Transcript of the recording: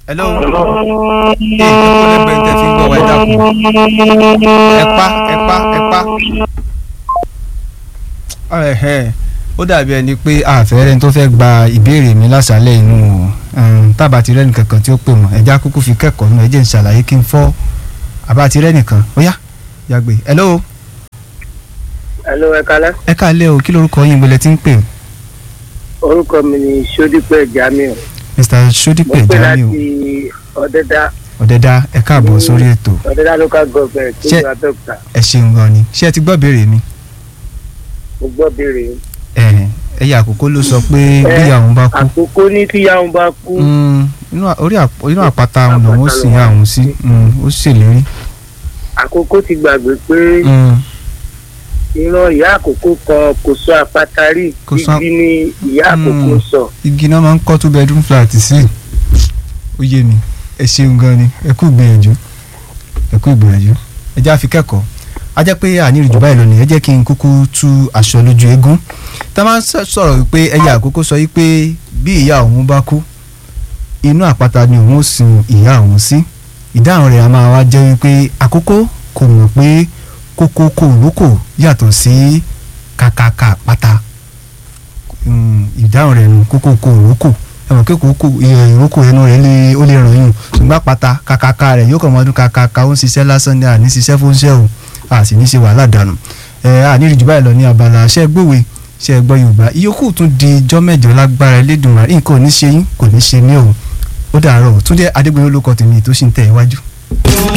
hello ee ẹ kó lẹ́gbẹ̀ẹ́ tẹ̀ fi ń gbọ́ wa ẹ dákun ẹ pa ẹ pa ẹ pa ẹ̀hẹ́ ó dàbí ẹni pé àfẹ́rẹ́ tó fẹ́ gba ìbéèrè mi lásàálẹ̀ inú o tábà ti rẹ́nì kankan tí ó pè mọ́ ẹja kúkú fi kẹ́kọ̀ọ́ nù ẹjẹ́ ń ṣàlàyé kí n fọ́ àbá ti rẹ́nì kan ó yá yàgbé hello Hello, ẹ kálẹ́. ẹ káalẹ́ o kí lorúkọ yín gbọ́lẹ̀ tí ń pè Orúkọ mi ni Sódípẹ̀ Jamiu. Mr. Mo Sodipe pè Jamiu láti Ọ̀dẹ́dá ọ̀dẹ́dá ẹ káàbọ̀ sórí ètò Ọ̀dẹ́dá local government tó Ṣé- gba dọ́kítà. ẹ ṣeun gan ni ṣé ẹ ti gbọ́ béèrè mi Mo gbọ́ béèrè yín. ẹ ẹyà àkókò ló sọ pé bí àwọn bá kú Àkókò ní tí yàwó bá kú. Mm, inú à- orí àp- inú àpáta àwọn lòun ó sì yá àwọn sí Mm, ó ṣèlérí. Àkókò ti gbàgbé pé Mm, ìran ìyá àkókò kan kò sọ àpáta rí. Kò sọ- Igi ni ìyá àkókò Mm. sọ. igi náà máa ń kọ́ two bedroom flat sí ó yé mi ẹ ṣeun gan ni ẹ kú ìgbìyànjú ẹ kú ìgbìyànjú ẹ jẹ́ àfi kẹ́kọ̀ọ́ a jẹ́ pé àníyàn jù báyìí lọ nìyẹn jẹ́ kí n kúkú tú aṣọ lójú eégún tá a máa ń sọ- sọ̀rọ̀ wípé ẹyẹ àkókò sọ wípé bí ìyá òun bá kú inú àpáta ni òun ó sin ìyá òun sí ìdáhùn rẹ̀ a máa wá jẹ́ wípé àkókò kò mọ̀ pé kókó kò lóko yàtọ̀ sí kàkàkà pátá Mm, ìdáhùn rẹ̀ nù kókó kò lóko ẹ mọ̀ pé kókó ìrókò ẹnu rẹ̀ lè ó lè ràn yín ṣùgbọ́n pátá kàkàkà rẹ̀ yóò kàn mọ́ ọdún kàkàkà ó ń ṣiṣẹ́ lásán ní àní ṣiṣẹ́ fún ṣẹ́ o a sì ní ṣe wàhálà dànù ẹ àníri jù báyìí lọ ní abala ṣẹ́ gbòwe ṣẹ́ gbọ́ yorùbá ìyókù tún di ijọ́ mẹ́jọ lágbára Elédùmarè nǹkan ò ní ṣe yín kò ní ṣe mí o ó dàárọ̀ Túndé Adégbénró ló kọ tèmi tó sì ń tẹ̀ iwájú.